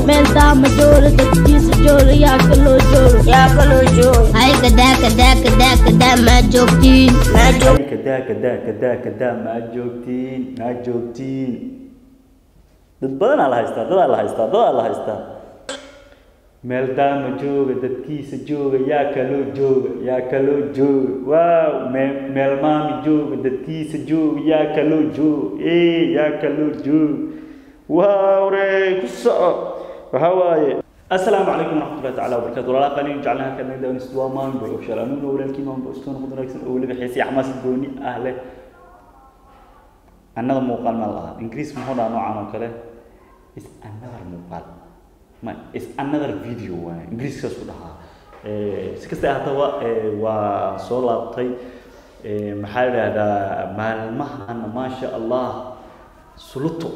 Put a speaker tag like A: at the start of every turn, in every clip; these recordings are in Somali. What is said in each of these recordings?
A: meel daama jooro dadkiisa jooro yaa kaloo jooro
B: yaa kaloo jooga
A: hay kadaa kadaa kadaa kadaa maa joogtiin
B: maa joog
C: kadaa kadaa kadaa kadaa maa joogtiin maa joogtiin dad badanaa la haystaa dadaa la haystaa dadaa la haystaa meel daama jooga dadkiisa jooga yaa kaloo jooga yaa kaloo jooga waaw meel meel maami jooga dadkiisa jooga yaa kaloo jooga ee yaa kaloo jooga waaw re ku soco waxaa waaye السلام عليكم ورحمة الله تعالى وبركاته ولا قليل جعلنا كنا ندعو نستوى ما نقول وشال أنو ولا الكيما بوستون خذنا كسر أول بحيث حماس الدوني أهله another muuqaal ma laha ingiriis muxuu dhaha noocan oo kale is another muuqaal ma is another video waaye ingiriiskaas ku dhahaa si kasta haddaba waa soo laabtay maxaa la idhahdaa maalmahan maasha allah suluto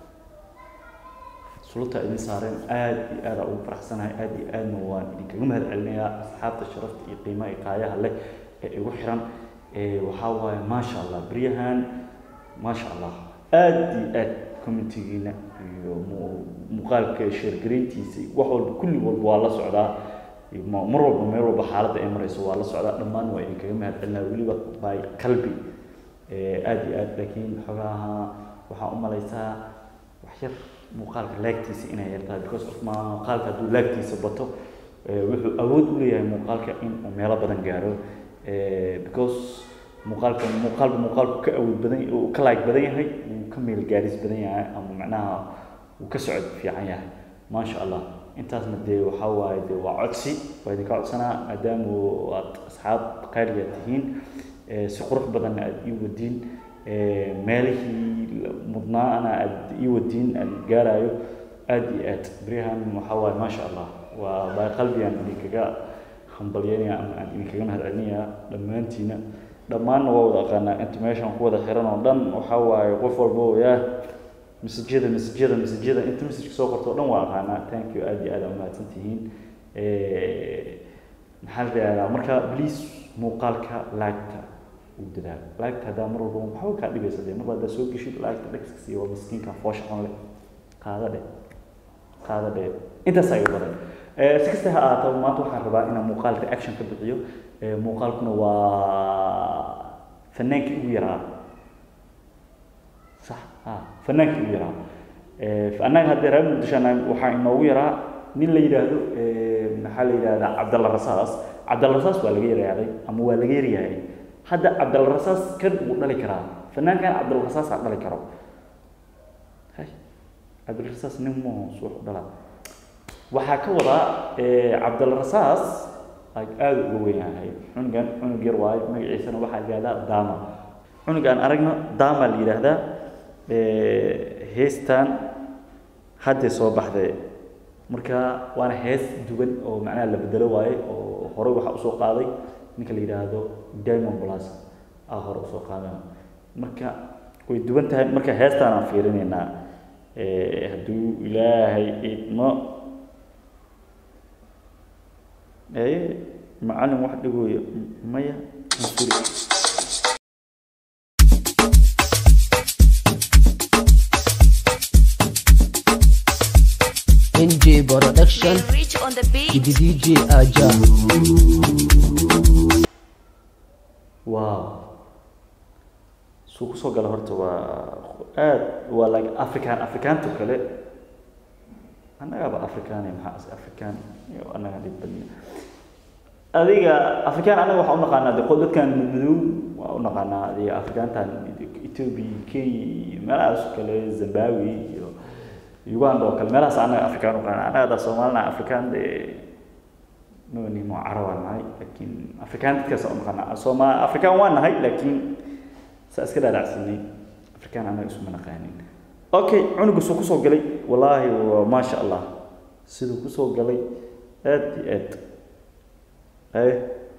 C: suluta idin saareen aad iyo aad ugu faraxsanahay aad iyo aadna waan idinkaga mahad celinayaa asxaabta sharafta iyo qiimaha iyo qaayaha leh ee igu xiran waxaa waaye maasha allah beryahan maasha allah aad iyo aad commentigiina iyo muuqaalka sheergarayntiisa wax walba kulli walba waa la socdaa mar walba meel walba xaaladda ay marayso waa la socdaa dhammaan waa idinkaga mahad celinaya weliba by qalbi aad iyo aad laakiin xogaha waxaa u malaysaa wax yar muuqaalka laagtiisa inay yartahay because of muuqaalka hadduu laagtiisa bato wuxuu awood u leeyahay muuqaalka in uu meelo badan gaaro because muuqaalka muuqaalba muuqaalku ka awood badan uu ka laag badan yahay uu ka meel gaaris badan yahay ama macnaha uu ka socod fiican yahay maasha allah intaasna dee waxaa waaye dee waa codsi waa idinka codsanaa maadaama aad asxaab qaaliga tihiin si qurux badanna aada ii wadiin meelihii mudnaana aada ii wadiin aan gaarayo aada iyo aad beryahan waxaa waaye maasha allah waa baa qalbigaan idinkaga hambalyanaya ama aan idinkaga mahad celinaya dhammaantiina dhammaanna waa wada aqaanaa inta meeshan ku wada xiran oo dhan waxaa waaye qof walba yaa masajyada masajyada masajyada inta masajka soo qorto o dhan waa aqaanaa thank you aad iyo aad aa umahadsan tihiin maxaa la yidhahdaa marka please muuqaalka laagta uu dadaal laagta haddaa mar walba waxba kaa dhibaysa dee marba haddaa soo geshid laagta dhegska siiya waa miskiinka foosha xun leh qaada dhe qaada dhe intaas iga badan si kasta ha ahaataba maanta waxaan rabaa inaan muuqaal reaction ka bixiyo muuqaalkuna waa fanaankii ugu yaraa sax ha fanaankii ugu yaraa annaga haddee reer muqdisho waxaa inoogu yaraa nin la yidhaahdo maxaa la yidhahdaa cabdalla rasaas cabdalla rasaas waa laga yaryaaday ama waa laga yaryahay hadda cabdalla rasaas kan wuu dhali karaa fanaankan cabdalla rasaas ha dhali karo hay cabdalla rasaas nin muhos wax u dhalaa waxaa ka wadaa cabdalla rasaas aada uga weyn yahay cunugan cunug yar waayo magaciisana waxaa yidhahdaa dama cunugaan aragno dama la yidhaahdaa heestan haddee soo baxday marka waana hees duwan oo macnaha la bedelo waaye oo horey waxaa usoo qaaday ninka la yidhaahdo diamond plus ah hore usoo qaaday marka way duwan tahay marka heestaan aan fiirinaynaa hadduu ilaahay idmo ee macalin wax dhigooya maya ansuri
D: NJ Production,
B: reach on the beat
D: Kidi DJ Aja.
C: wow suu kusoo gala horta waa aad waa like african afrikaanto kale annagaaba afrikaane maxaa is afrikaan iyo annaga dhib badna adiga afrikaan anaga waxaa u naqaanaa de qod dadkan madow waa u naqaanaa adiga afrikaantan ethiopia kenya iyo meelahaas kale zimbabwe iyo uganda oo kale meelahaas annaga afrikaan u naqaanaa annaga da soomaalina afrikaan de nonimo carabaan nahay laakiin afrikaan dadkaas u naqaanaa sooma afrikaan waa nahay laakiin saa iska dhaadhacsanay afrikaan annaga isuma naqaanin okay cunuga suu kusoo galay wallaahi waa maasha allah siduu kusoo galay aad iyo aad aye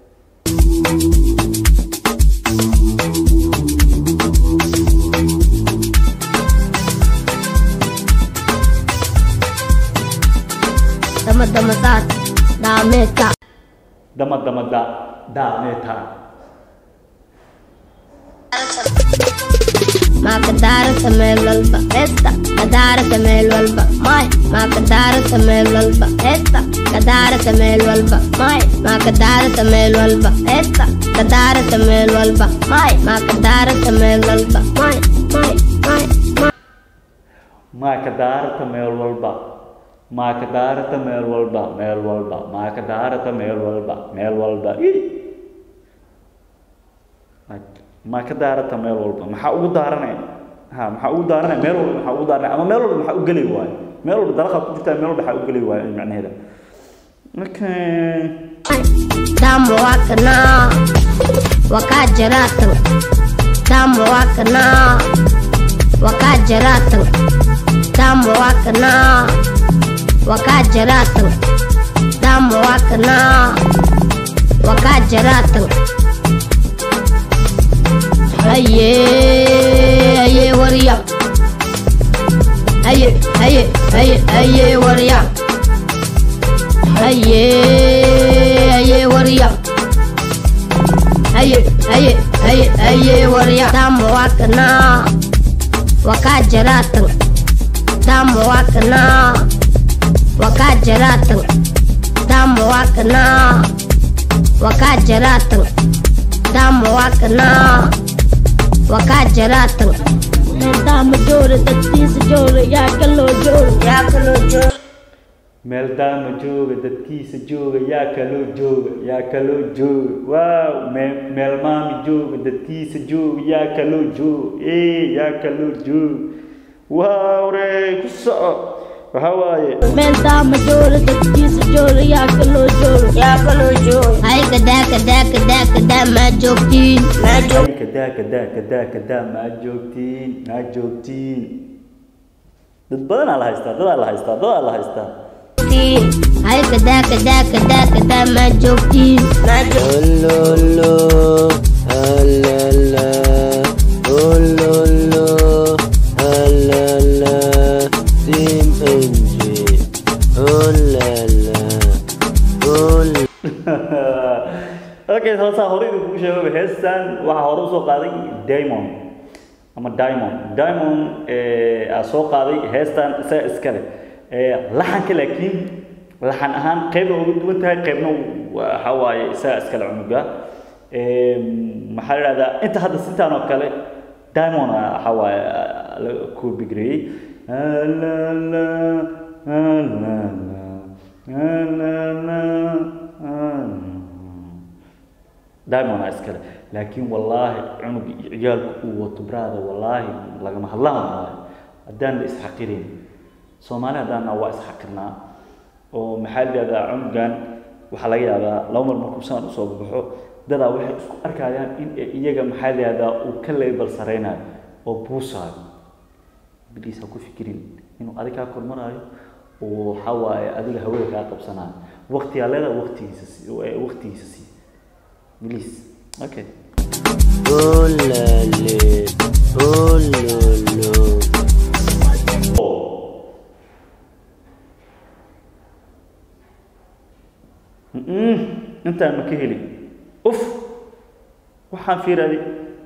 A: dama dama saas dhaameedka
C: dama dama da daameeta
A: maa ka daarata meel walba heesta ka daarata meel walba may maa ka daarata meel walba heesta ka daarata meel walba may maa ka daarata meel walba heesta ka daarata meel walba may maa ka daarata meel walba may may may may
C: maa ka daarata meel walba maa ka daarata meel walba meel walba maa ka daarata meel walba meel walba Ih! maa ka daarata meel walba maxaa ugu daaranay ha maxaa ugu daaranay meel walba maxaa ugu daaranay ama meel walba maxaa u geli waayo meel walba dalaqa ku jirtaa meel walba maxaa u geli waayo macnaheeda okay
A: damu wakana wakajaratan damu wakana wakajaratan damu wakana wakajaratan damu wakana wakajaratan aye aye wariya aye aye aye aye wariya aye aye wariya aye aye aye aye wariya damu wakana wakajaratan damu wakana wakajaratan damu wakana wakajaratan damu wakana wakajaratan damu joore dadkiisa joore yaa kaloo joore yaa kaloo joore
C: meel daama jooga dadkiisa jooga yaa kaloo jooga yaa kaloo jooga waaw meel meel maami jooga dadkiisa jooga yaa kaloo jooga ee yaa kaloo jooga waaw re ku soco waxaa waaye
A: meel daama joore dadkiisa joore yaa kaloo joore yaa kaloo joore hay kadaa kadaa kadaa kadaa maa joogtiin maa joog
C: kadaa kadaa kadaa kadaa maa joogtiin maa joogtiin dad badanaa la haystaa dadaa la haystaa dadaa la haystaa
A: hay kadaa kadaa kadaa kadaa maa joogtiin maa joog
D: Ololo, alala, ololo, alala, Team NG, olala, ol.
C: okay hoosaa hore idin kugu sheegay heestan waxaa hore usoo qaaday diamond ama diamond diamond eh, aa soo qaaday heestan isaga iskale Eh, laxanka laakiin laxan ahaan qeyb uga duwan tahay qeybna waxa waaye isaga iskale cunuga Eh, maxaa la dhahdaa inta hadda sintaan oo kale diamond ah, waxa waaye ah, la ku bigreeyey la la la la la la diamond aa iskale laakiin wallaahi cunug iyo ciyaalku uu wato brada wallaahi lagama hadlaan waayo haddaan la isxaqirin soomaali haddaana waa isxaqirnaa oo maxaa la yidhahdaa cunugan waxaa laga yaabaa laba mar markuu saan usoo baxo dadaa waxay isku arkayaan in ay iyaga maxaa la yidhahdaa uu ka leebal saraynayo oo buusaayo biliis ha ku fikirin inuu adiga kaa kormaraayo oo waxaa waaye adiga hawada kaa qabsanayo waqtigaa leedahay waqtigiisa si waqtigiisa sii biliis okay
D: Olale, ololo.
C: Mm-mm, intaan ma ka helin uf waxaan fiiraaday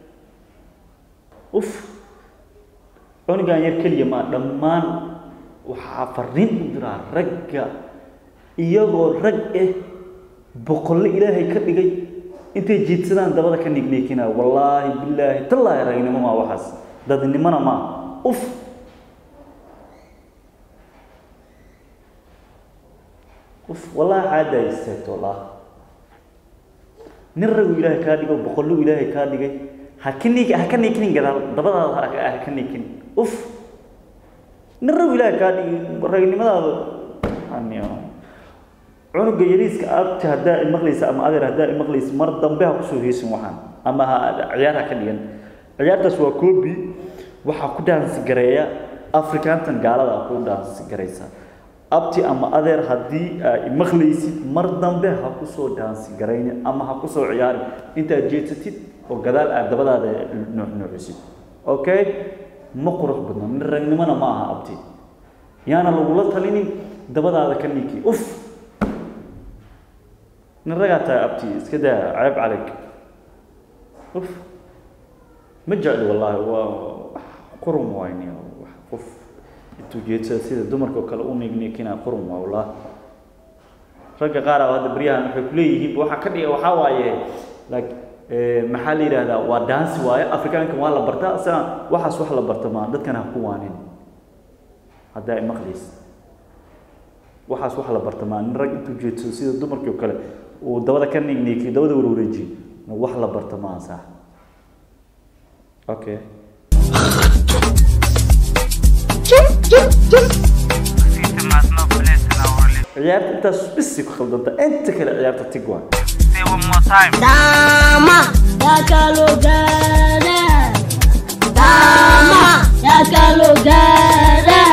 C: uf cunugan yar keliya maa dhammaan waxaa fariin u diraa ragga iyagoo rag eh boqolle ilaahay ka dhigay intay jiidsadaan dabada ka nigniikinaa wallaahi bilaahi tallaahi ragnimo maa waxaas dadnimona maa uf uf wallaahi xaadaa istaagto wallaahi nin ragu ilaahay kaa dhigo boqollu ilaahay kaa dhigay ha ka niik ha ka niikinin gadaal dabadaada ha ha ka niikin uf nin ragu ilaahay kaa dhigi ragnimadaada aniyo cunuga yariiska abti haddaa imaqlaysa ama adeer haddaa imaqlaysa mar dambe ha kusoo heesin waxaan ama ha ciyaar ha ka dhigan ciyaartaas waa koobi waxaa ku dhaansi gareeya afrikaantan gaalada ku dhaansi garaysa abti ama adeer haddii aa imaqlaysid mar dambe ha kusoo dhaansi garayni ama ha kusoo ciyaarin intaad jeedsatid oo gadaal aad dabadaada nuuxnuuxisid okay ma qurux badna nin ragnimona ma aha abti yaana lagula talinin dabadaada ka niiki uf nin ragaa tahay abti iska daa ceeb calig uf ma jecli wallaahi waa wax qurum wayni wax qof intuu jeedsada sida dumarka oo kale u niigniikinaa qurum waa wallaahi ragga qaar ah hadda baryahan waxay kuleeyihiin waxaa ka dhiga waxaa waaye like maxaa la yidhaahdaa waa daansi waaye afrikaanka waa la bartaa sa waxaas wax la barta maa dadkan ha ku waanin hadda ay maqlaysa waxaas wax la barta maa nin rag intuu jeedsado sida dumarkii oo kale uu dabada ka niigniikiyo dabada warwareejiyo wax la barta maa sax okay ciyaarta intaas bisi ku khaldanta inta kale ciyaarta tig waa
A: Dama ya kalogada Dama ya kalogada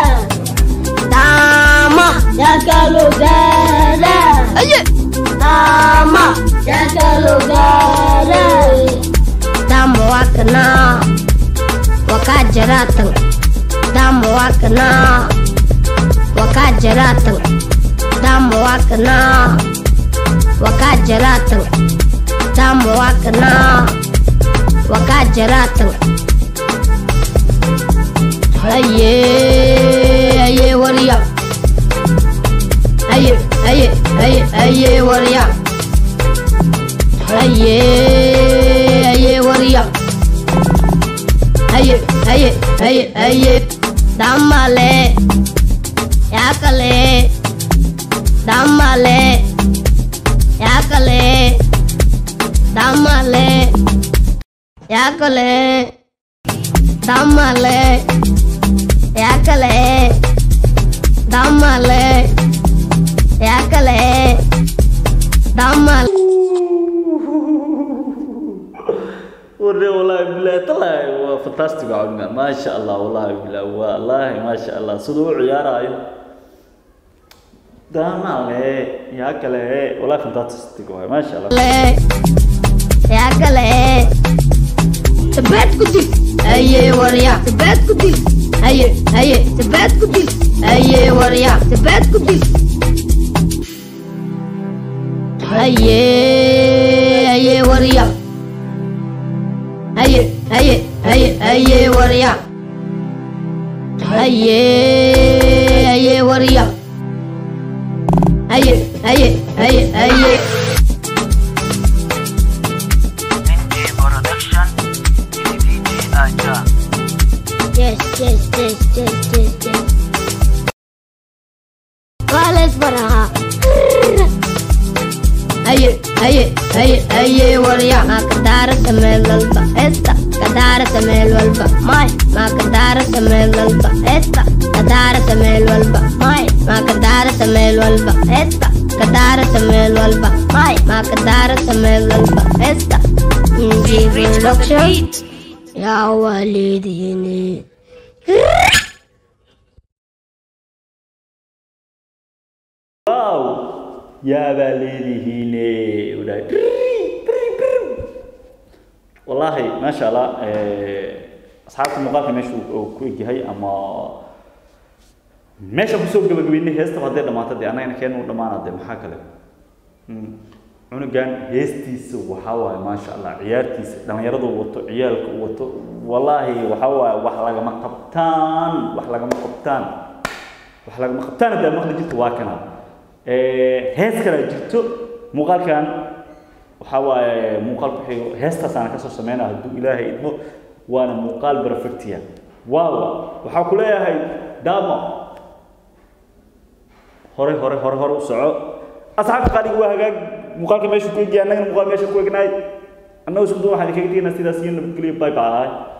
A: Dama ya kalogada Aye Dama ya kalogada Dama wakana wakajaratan Dama wakana wakajaratan Dama wakana wakajaratan Dama wakana wakajaratan Aye aye warya Aye aye aye aye warya Aye aye warya Aye aye aye aye Damale yakale Damale yakale Damale yakale Damale yakale Damale yakale Damale
C: ورني والله بالله طلع هو فانتاستيك عنا ما شاء الله والله بالله والله ما شاء الله صدوا عيارة دام عليه يا كله والله فانتاستيك ما شاء الله
A: yakale Tebet kudil Aye warya Tebet kudil Aye aye Tebet kudil Aye warya Tebet kudil Aye aye warya Aye aye aye aye warya Aye aye warya Aye aye aye aye Yes, yes, yes, yes, yes, yes. ¿Cuál es para? Aye, aye, aye, aye, warya. Ma kadara samel walba, esta. Kadara samel walba, mai. Ma kadara samel walba, esta. Kadara samel walba, mai. Ma kadara samel walba, esta. Kadara samel walba, mai. Ma kadara samel walba, esta. Inji production. Ya walidini.
C: واو يا باليدهين ولا والله ما شاء الله أصحاب المقال ماشي كويك هاي أما meesha kusoo gabagabeynay heesta hadday dhamaato dee annagana keenu dhamaana dee maxaa kale cunugan heestiisa waxaa waaye maasha allah ciyaartiisa dhallinyaradu wato ciyaalka uu wato wallaahi waxaa waaye wax lagama qabtaan wax lagama qabtaan wax lagama qabtaan haddaa maqli jirta waa kana hees kalaa jirto muuqaalkan waxaa waaye muuqaal ku xigo heestaasaana kasoo sameynaa hadduu ilaahay idmo waana muuqaal perfectia waawa waxaa ku leeyahay daamo hore hore hore hore u soco asxaabta qaaliga waa hagaag muuqaalka meesha ku egiya annagana muuqaal meesha ku egnaay annagu isku duwan waxaan idinkaga tegaynaa sidaas iyo nabadgelyo bye bye